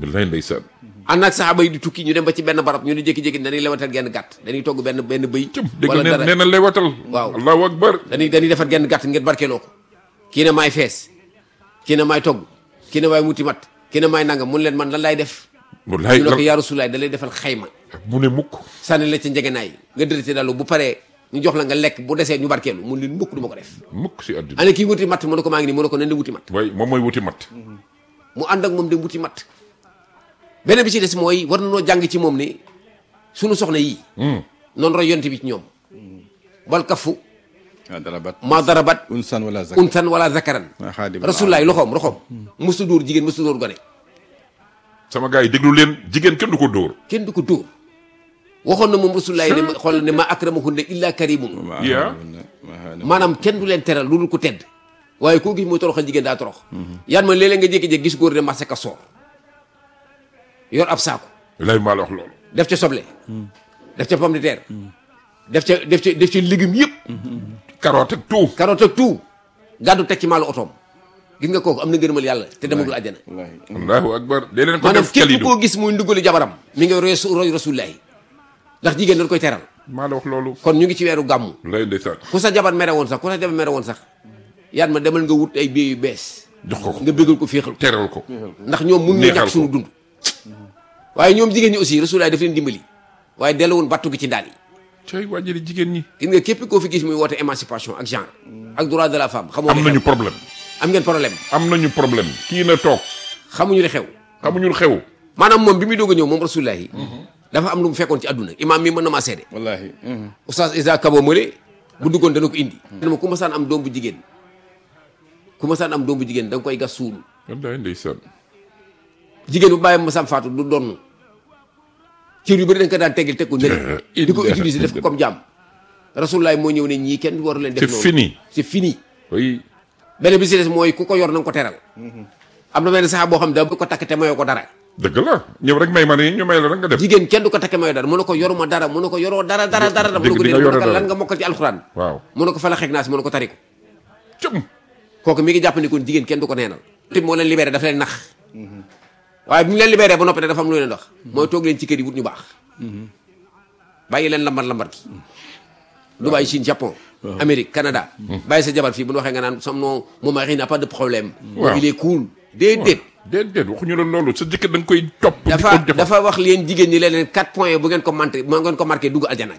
wallaay ndeysaan ànd ak saxaaba yi di tukki ñu dem ba ci benn barab ñu di jékki-jékki dañuy lewatal genn gàtt dañuy togg benn benn bëy cëm dégg wala nee dara nee na lewatal Waaw. allahu akbar dañuy dañuy defar genn gàtt ngeen barkeeloo ko kii ne maay fees kii ne maay togg kii ne maay muti mat kii ne maay nangam mun leen man lan laay def wallaay ñu ne ko lan yaa rasulaay da lay defal xayma mu ne mukk sànni la ca njegenaay nga dërëti dalu bu paree ñu jox la nga lekk bu desee ñu barkeelu mun leen mukk du ma ko def mukk si àddina ane kii wuti matt mu ne ko maa ngi nii mu ne ko nan de wuti matt waay moom mooy wuti mat mu ànd ak moom dem wuti matt beneen bi ci des mooy war na noo jàng ci moom ni sunu soxna yii noonu roy yonte bi ci ñoom bal kafu waaw dara bat ma darabat unsan wala zak untan wala zakaran waa xaadim rasulullaay loxoom loxoom musu dóor jigéen musu dóor gone sama gars yi déglu leen jigéen kenn du ko dóor kenn du ko dóor waxoon na moom rasulullaay ne ma xool ne ma akramahunna illa karimun yaa maanaam kenn du leen teral lu dul ko tedd waaye koo gis muy toroxal jigéen daa torox yan ma léeg-léeg nga jékki-jékki gis góor de marché ka soor yor ab saako wallaay maa la wax loolu def ca soble def ca pomme de terre def ca def ca def ca légumes yëpp carotte ak tout carotte ak tout gàddu teg ci maalu otoom gis nga kooku am na ngërëmal yàlla te demagul àjjana wallaahi allahu akbar dee leen ko maanaam def képp kalidu koo gis muy ndugali jabaram mi ngi roy roy rasulullahi ndax jigéen dañ koy teral maa la wax loolu kon ñu ngi ci weeru gàmmu wallaay ndeysaan ku sa jabar mere woon sax ku sa jabar mere woon sax yaan ma demal nga wut ay biir yu bees jox ko ko nga bégal ko féexal ko teral ko ndax ñoom mun ñu Neexal ñàkk ko. suñu dund waaye ñoom jigéen ñi aussi rasulullahi daf leen dimbali waaye delluwoon battu gi ci ndaal yi cay wàjjali jigéen ñi gis nga képp koo fi gis muy woote émancipation ak genre ak droit de la femme xamoo am li nañu xew problème am ngeen problème am nañu problème kii na toog xamuñu li xew xamuñu lu xew maanaam moom bi muy doog a ñëw moom rasulullahi dafa am lu mu fekkoon ci àdduna imaam mi mën na maa seede wallaahi oustaz Isa Kabo Mële bu duggoon dana ko indi dama ku masaan am doom bu jigéen ku masaan am doom bu jigéen da nga koy gas suul wallaay ndeysaan jigéen bu bàyyi masam faatu du donn cër yu bëri dañ ko daan teggil teg ko nële di ko utiliser def ko comme jàmm rasulullahi moo ñëw ne ñii kenn waru leen def c'est noonu fini c'est fini oui beneen bi si des mooy ku ko yor na nga ko teral am na benn sax boo xam ne da bu ko takk te mayoo ko dara dëgg la ñëw rek may ma ne ñu may la rek nga def jigéen kenn du ko takk mayoo dara mu ne ko yoruma dara mu ne ko yoroo dara dara dara mu ne ko dégg di déedéet nga mu ne yore ko dara. lan nga mokkal ci alxuraan waaw mu ne ko fa la xeeg naa si mu ne ko tari ko cëm kooku mi ngi jàpp ni kon jigéen kenn du ko neenal te moo leen libéré dafa leen nax waaye bi mu leen libéré ba noppi nag dafa am lu leen wax mooy toog leen ci kër yi wut ñu baax bàyyi leen lambar lambar ki Dubaï Chine Japon Amérique Canada bàyyi sa jabar fii bu ñu waxee nga naan sam non mon mari n'a pas de problème Waaw. il est cool déedéet déedéet waxuñu la loolu sa jëkkër da nga koy topp di ko dafa defal dafa wax leen jigéen ñi leen leen quatre points bu ngeen ko manqué bu ngeen ko marqué dugg aljana